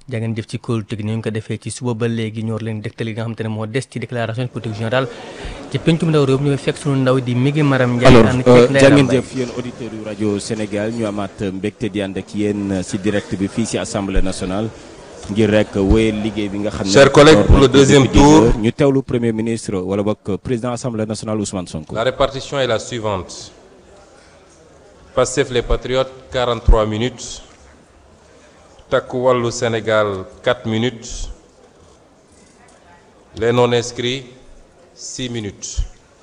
jaa ngeen jëf ci kóolu teg ni ñu ko defee ci suba ba léegi ñoo leen dégtal yi nga xam te ne moo des ci déclaration de politique générale ci pencum ndaw réew mi ñu fekk sunu ndaw di Migi Maram Ndiaye. alors ànd ceeg Ndeye jaa ngeen Lambaye. jëf yéen auditeurs yu rajo Sénégal ñu amaat mbégte di ànd ak yéen si direct bi fii si assemblée nationale ngir rek wéyal liggéey bi nga xam ne. Chers collègues, door pour nañ le ko deuxième depuis dix tour. heures. ñu teewlu premier ministre wala boog président assemblée nationale Ousmane Sonko. La répartition est la suivante. Pastef les Patriotes, 43 minutes. Takku Wallu Sénégal, 4 minutes. Les non-inscrits, 6 minutes.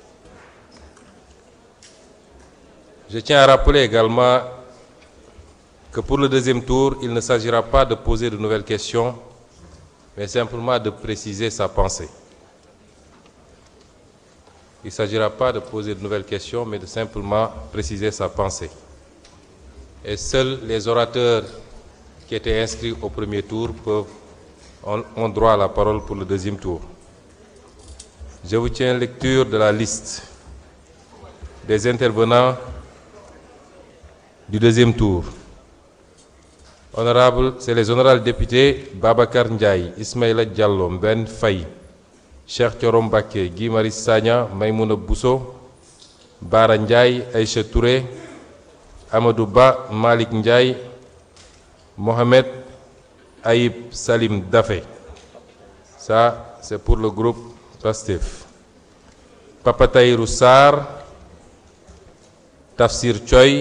Je tiens à rappeler également que pour le deuxième tour, il ne s'agira pas de poser de nouvelles questions, mais simplement de préciser sa pensée. Il ne s'agira pas de poser de nouvelles questions, mais de simplement préciser sa pensée. Et seuls les orateurs qui étaient inscrits au premier tour peuvent, ont, ont droit à la parole pour le deuxième tour. Je vous tiens lecture de la liste des intervenants du deuxième tour. Honorable, c'est les honorables députés Babacar Ndiaye, Ismaïla Diallo, Ben Faye, Cheikh Thioro Mbacké, Guy Marius Sagna, Maïmouna Bousso, Bara Ndiaye, Aïcha Touré, Amadou Ba, Malick Ndiaye, Mohamed Aïb Salim Dafé. Ça, c'est pour le groupe PASTEF. Papa Tahirou Sarr, Tafsir Choy,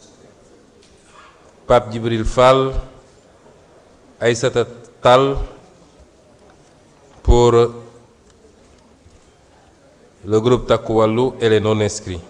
Pape Djibril Fall, Aïssata Tal pour le groupe Takku Wallu et les non-inscrits.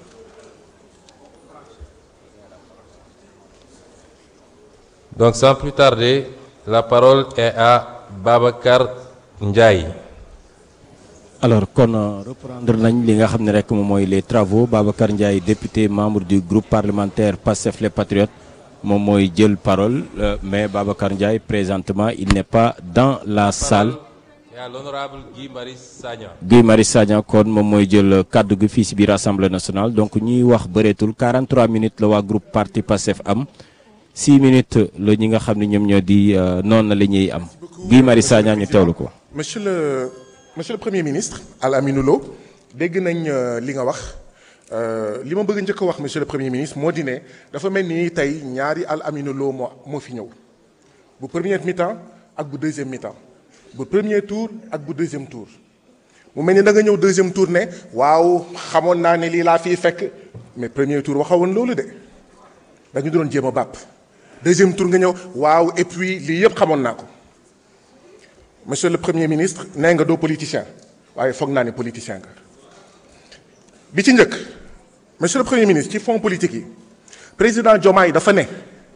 Donc sans plus tarder, la parole est à Babacar Ndiaye. alors kon euh, reprendre nañ li nga xam ne rek moom mooy les travaux Babacar Ndiaye député membre du groupe parlementaire Pastef les Patriotes moom mooy jël parole euh, mais Babacar Ndiaye présentement il n'est pas dans la salle Et à l'honorable Guy Marius Sagna. Guy Marius Sagna kon moom mooy jël kaddu gi fii si biir assemblée nationale donc ñuy wax bëreetul 43 minutes la waa groupe parti Pastef am 6 minutes la ñi nga xam ne ñoom ñoo di euh, noonu la ñuy am Guy Marius Sagna ñu teewlu ko. monsieur le monsieur le premier ministre Al Aminou Lo dégg nañ euh, li nga wax euh, li ma bëgg njëkk a wax monsieur le premier ministre moo di ne dafa mel ni tey ñaari Al Aminou Lo moo moo fi ñëw bu premier mi-temps ak bu deuxième mi-temps bu premier tour ak bu deuxième tour mu mel ni da nga ñëw deuxième tour ne waaw xamoon naa ne lii laa fiy fekk mais premier tour waxawoon loolu de dañu doon jéem a bàpp deuxième tour nga ñëw waaw et puis lii yëpp xamoon naa ko. monsieur le premier ministre nee nga doo politicien waaye foog naa ne politicien nga bi ci njëkk monsieur le premier ministre ci fonds politique yi président Diomaye dafa ne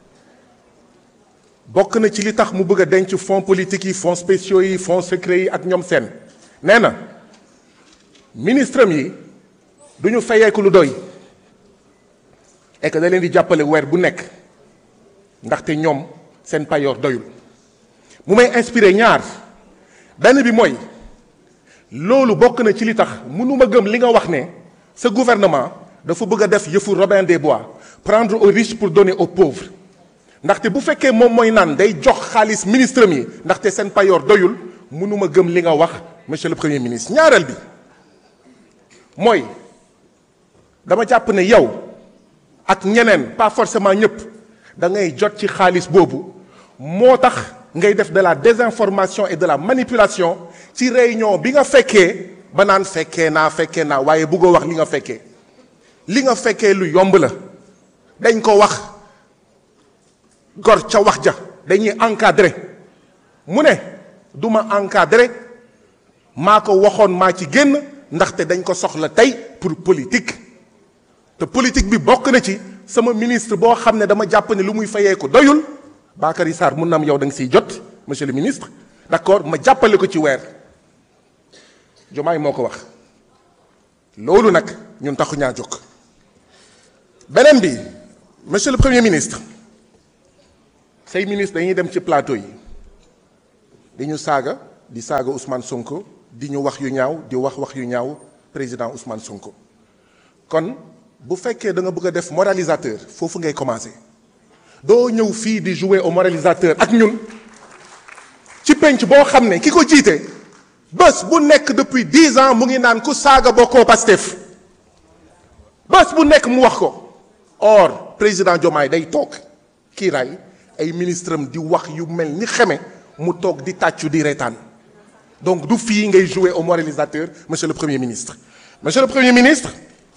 bokk na ci li tax mu bëgg a denc fonds politique yi fonds spéciaux yi fonds secrets yi ak ñoom seen nee na ministre am yi du ñu fayeeku lu doy et que da leen di jàppale weer bu nekk ndaxte ñoom seen payoor doyul mu may inspiré ñaar benn bi mooy loolu bokk na ci li tax mënuma gëm li nga wax ne sa gouvernement dafa bëgg a def yëfu Robin des Bois prendre aux riches pour donner aux pauvres ndaxte bu fekkee moom mooy naan day jox xaalis ministre mi ndaxte seen payoor doyul mënuma gëm li nga wax monsieur le premier ministre ñaareel bi mooy dama jàpp ne yow ak ñeneen pas forcément ñëpp da ngay jot ci xaalis boobu moo tax ngay def de la désinformation et de la manipulation ci réunion bi nga fekkee ba naan fekkee naa fekkee naa waaye bëggoo wax li nga fekkee li nga fekkee lu yomb la dañ ko wax gor ca wax ja dañuy encadré mu ne du ma encadré maa ko waxoon maa ci génn ndaxte dañ ko soxla tey pour politique te politique bi bokk na ci sama ministre boo xam ne dama jàpp ne lu muy fayee ko doyul Bakary Sarr mun na am yow da nga siy jot monsieur le ministre d'accord ma jàppale ko ci weer Diomaye moo ko wax loolu nag ñun taxu ñaa jóg beneen bi monsieur le premier ministre say ministre dañuy dem ci plateau yi di ñu saaga di saaga Ousmane Sonko di ñu wax yu ñaaw di wax wax yu ñaaw président Ousmane Sonko kon bu fekkee da nga bëgg a def moralisateur foofu ngay commencer doo ñëw fii di jouer au moralisateur ak ñun ci penc boo xam ne ki ko jiite bés bu nekk depuis dix ans mu ngi naan ku saaga bokkoo Pastef bés bu nekk mu wax ko or président Diomaye day toog kii ray ay ministre am di wax yu mel ni xeme mu toog di tàccu di reetaan donc du fii ngay jouer au moralisateur monsieur le premier ministre monsieur le premier ministre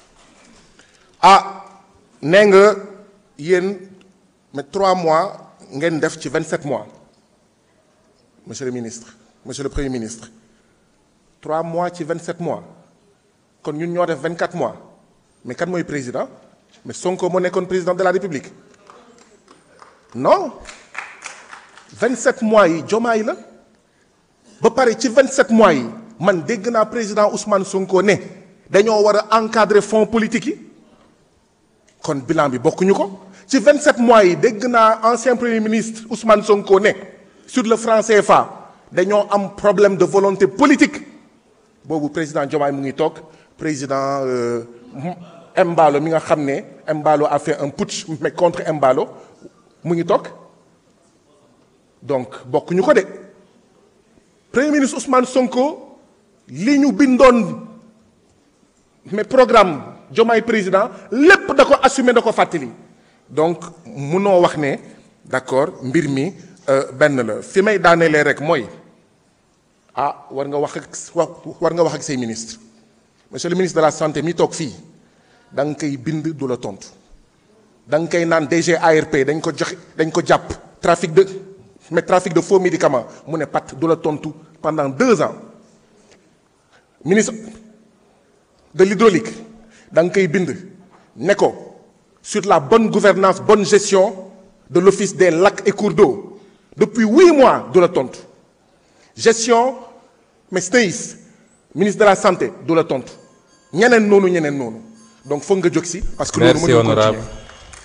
ah nee nga yéen mais trois mois ngeen def ci vingt sept mois monsieur le ministre monsieur le premier ministre trois mois ci vingt sept mois kon ñun ñoo def vingt quatre mois mais kan mooy président mais Sonko moo nekkoon président de la République non vingt sept mois yi Diomaye la ba pare ci vingt sept mois yi man dégg naa président Ousmane Sonko ne dañoo war a encadrer fonds politique yi kon bilan bi bokkuñu ko ci 27 mois yi dégg naa ancien premier ministre Ousmane Sonko ne sur le franc CFA dañoo am problème de volonté politique boobu président Diomaye mu ngi toog président Embalo mi nga xam ne Embalo a fait un putsch mais contre Embalo mu ngi toog donc bokkuñu ko de premier ministre Ousmane Sonko li ñu bindoon mais programme Diomaye président lépp da ko assumer da ko fàttali donc munoo wax ne d'accord mbir mi benn la fi may daanelee rek mooy ah war nga wax ak war nga wax ak say ministre monsieur le ministre de la santé mi toog fii da nga koy bind du la tontu da nga koy naan DG ARP dañ ko joxe dañ ko jàpp trafic de mais trafic de faux médicaments mu ne pat du la tontu pendant deux ans ministre de l'hydraulique da nga koy bind ne ko sur la bonne gouvernance bonne gestion de l'office des lacs et cours d'eau depuis huit mois du la tontu gestion mais SNEIS ministre de la santé du la tontu ñeneen noonu ñeneen noonu donc foog nga jóg si. parce que loolu merci mënul honorable continuer.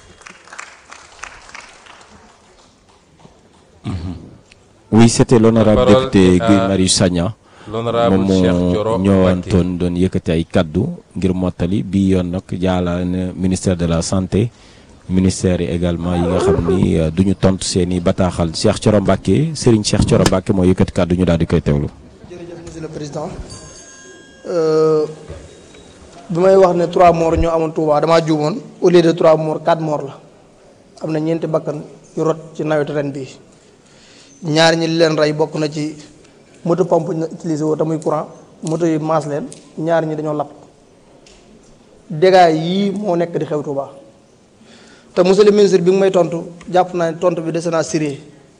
oui c'était l'honorable La parole député est à Guy Marius Sagna l'honorable moom Cheikh moo Thioro ñëwaantoon doon yëkkati ay kaddu ngir mottali bii yoon nag jaala na ministère de la santé ministère yi également yi nga xam ni euh, duñu tontu seen i bataaxal Cheikh Thioro Mbacké Serigne Cheikh Thioro Mbacké moo yëkkati kaddu ñu daal di koy teewlu. jërëjëf monsieur le président bi may wax ne trois morts ñoo amoon Touba damaa juumoon au lieu de trois morts quatre morts la am na ñeenti bakkan yu rot ci nawetu ren bii ñaar ñi li leen rey bokk na ci moto pompe ñu utilisé woo te muy courant moto yi maas leen ñaar ñi dañoo lapp dégâts yii moo nekk di xew Touba te monsieur le ministre bi nga may tontu jàpp naa ne tontu bi dese naa sérieux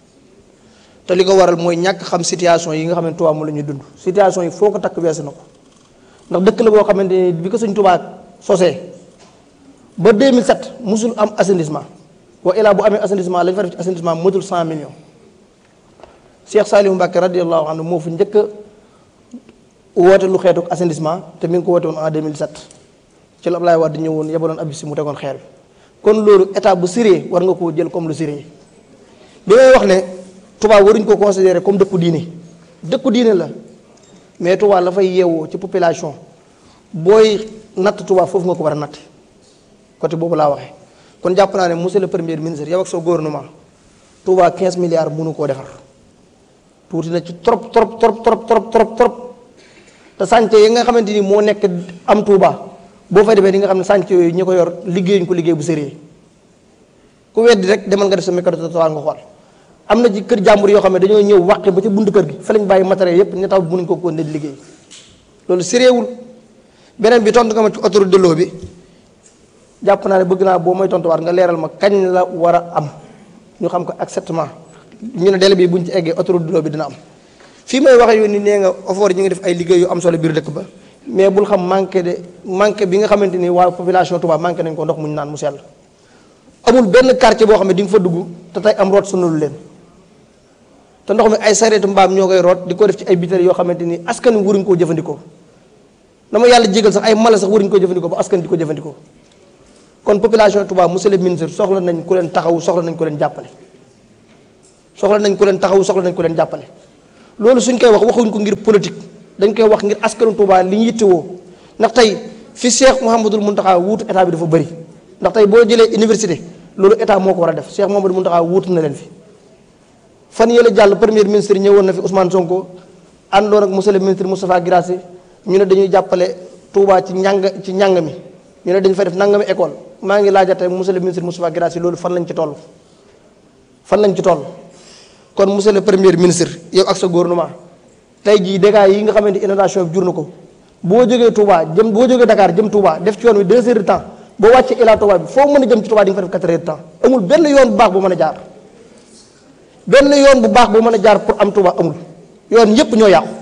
te li ko waral mooy ñàkk xam situation yi nga xam ne Touba moom la ñuy dund situation yi foo ko takk weesu na ko ndax dëkk la boo xamante ni bi ko suñ Touba sosee ba 2007 musul am assainissement wa ilaa bu amee assainissement lañ fa def ci assainissement motul 100 millions Cheikh Saliou Mbacké radiyallahu anhu moo fi njëkk a woote lu xeetu assainissement te mi ngi ko woote woon en 2007 ci la Ablaye Wade ñëwoon yebaloon ab si mu tegoon xeer bi kon loolu état bu sérieux war nga koo jël comme lu sérieux bi may wax ne Touba waruñ ko considérer comme dëkku diine dëkku diine la mais Touba la fay yeewoo ci population booy natt Touba foofu nga ko war a natt côté boobu laa waxee kon jàpp naa ne monsieur le premier ministre yow ak sa gouvernement Touba 15 milliards mënu koo defar tuuti na ci trop trop trop trop trop trop trop te sànce yi nga xamante ni moo nekk am Touba boo fay demee di nga xam ne sànce yooyu ñi ko yor liggéeyuñ ko liggéey bu sérieux ku weddi rek demal nga def sa mécano trottoir nga xool am na ci kër jàmbur yoo xam ne dañoo ñëw wàqe ba ca buntu kër gi fa lañ bàyyi matériel yépp ñu taw mënuñ ko ko ne di liggéey loolu sérieux wul beneen bi tontu nga ma ci autoroute de l'eau bi jàpp naa ne bëgg naa boo may tontuwaat nga leeral ma kañ la war a am ñu xam ko exactement ñu ne délai bi buñ ci eggee autoroute de l'eau bi dina am fii may waxee yoon ni nee nga OFOR yi ñu ngi def ay liggéey yu am solo biir dëkk ba mais bul xam manqué de manqué bi nga xamante ni waa population Touba manqué nañ ko ndox mu ñu naan mu sell amul benn quartier boo xam ne di nga fa dugg te tey am root sonalu leen te ndox mi ay sareetu mbaam ñoo koy root di ko def ci ay biteel yoo xamante ni askan wi waruñ koo jëfandikoo dama yàlla jégal sax ay mala sax waruñ koo jëfandikoo ba askan di ko jëfandikoo kon population Touba monsieur le ministre soxla nañ ku leen taxaw soxla nañ ku leen jàppale soxla nañ ku leen taxaw soxla nañ ku leen jàppale loolu suñ koy wax waxuñ ko ngir politique dañ koy wax ngir askanu Touba li ñu yittewoo ndax tey fi Cheikh Mouhamadul Mountakha wuutu état bi dafa bëri ndax tey boo jëlee université loolu état moo ko war a def Cheikh Mouhamadul Mountakha wuutu na leen fi fan yële jàll premier ministre ñëwoon na fi Ousmane Sonko àndoon ak monsieur le ministre Moustapha Guirassy ñu ne dañuy jàppale Touba ci njàng ci njàng mi ñu ne dañu fa def nangami école maa ngi laajate monsieur le ministre Moustapha Guirassy loolu fan lañ ci toll fan lañ ci toll kon monsieur le premier ministre yow ak sa gouvernement tey jii dégâts yi nga xamante inondation bi jur na ko boo jógee Touba jëm boo jógee Dakar jëm Touba def ci yoon wi deux heures de temps boo wàccee Ila Touba bi foo mën a jëm ci Touba di nga fa def quatre heures de temps amul benn yoon bu baax bu mën a jaar benn yoon bu baax bu mën a jaar pour am Touba amul yoon yépp ñoo yàqu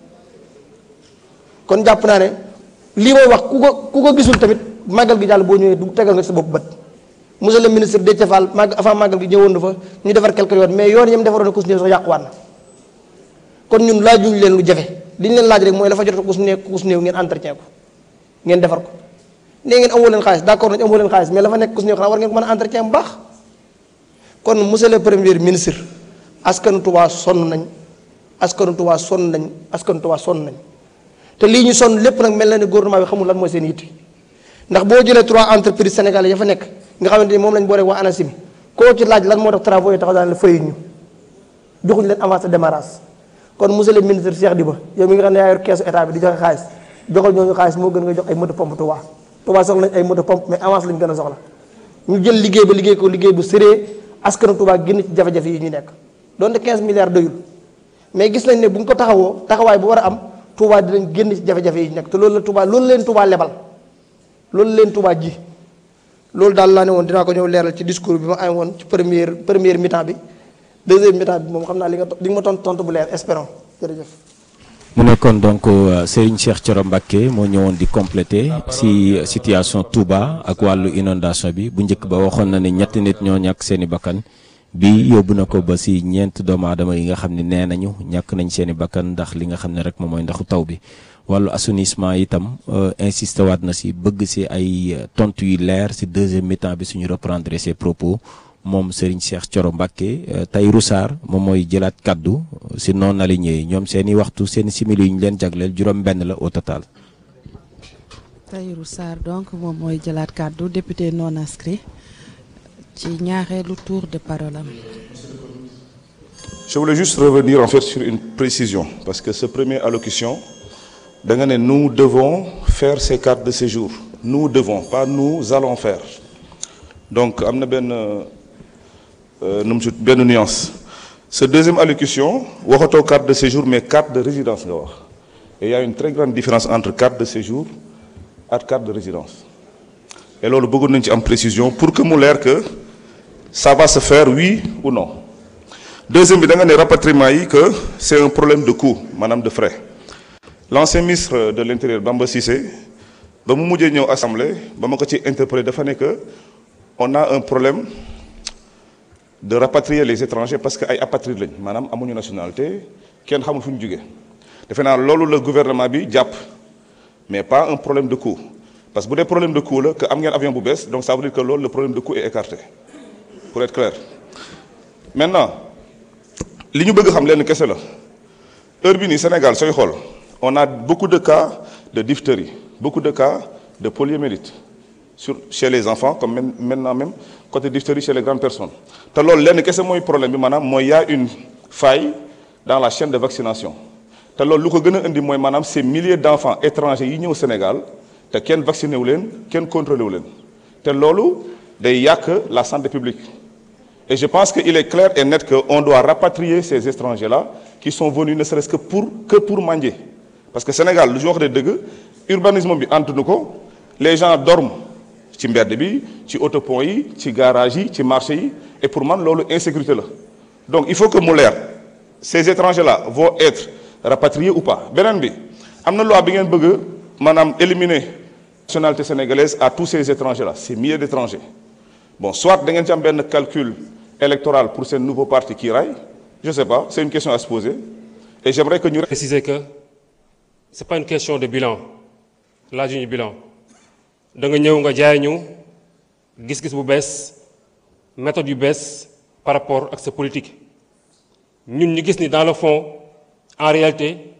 kon jàpp naa ne lii may wax ku ko ku ko gisul tamit màggal gi jàll boo ñëwee du tegal nga ci sa bopp bët monsieur le ministre Déthié Fall màgg avant màggal gi ñëwoon na fa ñu defar quelques yoon mais yoon yam defaroon ku si néew sax yàquwaat na kon ñun laajuñ leen lu jafe li ñu leen laaj rek mooy la fa jot ku si néew ku si néew ngeen entretien ko ngeen defar ko nee ngeen amoo leen xaalis d'accord nañ amoo leen xaalis mais la fa nekk ku si néew xanaa war ngeen ko mën a entretien bu baax kon monsieur le premier ministre askanu Touba sonn nañ askanu Touba sonn nañ askanu Touba sonn nañ te lii ñu sonn lépp nag mel na ne gouvernement bi xamul lan mooy seen yitte ndax boo jëlee trois entreprises sénégalais ya fa nekk nga xamante ni moom lañ boole waa ANACIM koo ci laaj lan moo tax travaux yi taxaw daan la fayuñ ñu joxuñ leen avance de démarrage kon monsieur le ministre Cheikh Diba yow mi nga xam ne yaa yor keesu état bi di joxe xaalis joxal ñooñu xaalis moo gën nga jox ay moto pompe Touba Touba soxla nañ ay moto pompe mais avance lañ gën a soxla ñu jël liggéey ba liggéey ko liggéey bu sérée askanu Touba génn ci jafe-jafe yi ñu nekk donte 15 milliards doyul mais gis nañ ne bu ñu ko taxawoo taxawaay bu war a am Touba dinañ génn ci jafe-jafe yi ñu nekk te loolu la Touba loolu leen Touba lebal loolu leen Touba ji loolu daal laa ne woon dinaa ko ñëw leeral ci discours bi ma am woon ci première première mi-temps bi deuxième mi-temps bi moom xam naa li nga li nga ma tontu tontu bu leer espérons jërëjëf. mu nekkoon donc Serigne Cheikh Thioro Mbacké moo ñëwoon di compléter si situation Touba ak wàllu inondation bi bu njëkk ba waxoon na ne ñetti nit ñoo ñàkk seeni bakkan bi yóbbu na ko ba si ñeent doomu aadama yi nga xam ne nee nañu ñàkk nañ seeni bakkan ndax li nga xam ne rek moom mooy ndaxu taw bi wàllu assainissement itam insisté waat na si bëgg si ay tontu yu leer si deuxième mi-temps bi suñu reprendre ses propos moom Serigne Cheikh Thioro Mbacké Tahirou Sarr moom mooy jëlaat kaddu si non aligné yi ñoom seen i waxtu seen i simili yu ñu leen jagleel juróom-benn la au total. Tahirou Sarr donc moom mooy jëlaat kaddu député non inscrit ci ñaareelu tour de parole am. Je voulais juste revenir en fait sur une précision parce que ce premier allocution da nga ne nous devons faire ces cartes de séjour nous devons pas nous allons faire donc am na benn nu mu benn nuance ce deuxième allocution waxatoo carte de séjour mais carte de résidence nga wax et il y a une très grande différence entre carte de séjour ak carte de résidence et loolu bëggoon nañu ci am précision pour que mu leer que ça va se faire oui ou non deuxième bi da nga ne rapatriement yi que c'est un problème de coût maanaam de frais l'ancien ministre de l'intérieur Bamba Cissé ba mu mujjee ñëw assemblée ba ma ko ci interpellé dafa ne que on a un problème de rapatrier les étrangers parce que ay apatrides lañ maanaam amuñu nationalité kenn xamul fu ñu jógee defe naa loolu la gouvernement bi jàpp mais pas un problème de coût parce que bu dee problème de coût la que am ngeen avion bu bees donc ça veut dire que loolu le problème de coût est écarté pour être clair maintenant li ñu bëgg xam leen kese la heure bi nii Sénégal sooy xool on a beaucoup de cas de diphtérie beaucoup de cas de poliomyélite sur chez les enfants comme même maintenant même côté diphtérie chez les grandes personnes te loolu lenn kese mooy problème bi maanaam mooy y a une faille dans la chaîne de vaccination te loolu lu ko gën a indi mooy maanaam ces milliers d'enfants étrangers yi ñëw Sénégal te kenn vacciné wu leen kenn contrôlé wu leen te loolu day yàq la santé publique et je pense que il est clair et net que on doit rapatrier ces étrangers là qui sont venus ne serait-ce que pour que pour manger parce que Sénégal lu ñu wax de dëgg urbanisme bi antu ko les gens dorment ci mbedd bi ci autopont yi ci garage yi ci marché yi et pour man loolu insécurité la donc il faut que mu leer ces étrangers là vont être rapatriés ou pas beneen bi am na loi bi ngeen bëgg maanaam éliminer nationalité sénégalaise à tous ces étrangers là ces milliers d'étrangers bon soit da ngeen ci am benn calcul électoral pour seen nouveau parti qui raille je sais pas c'est une question à se poser et j'aimerais que ñu préciser que c'est pas une question de bilan laajuñu bilan da nga ñëw nga jaay ñu gis-gis bu bees méthode yu bees par rapport ak sa politique ñun ñu gis ni dans le fond en réalité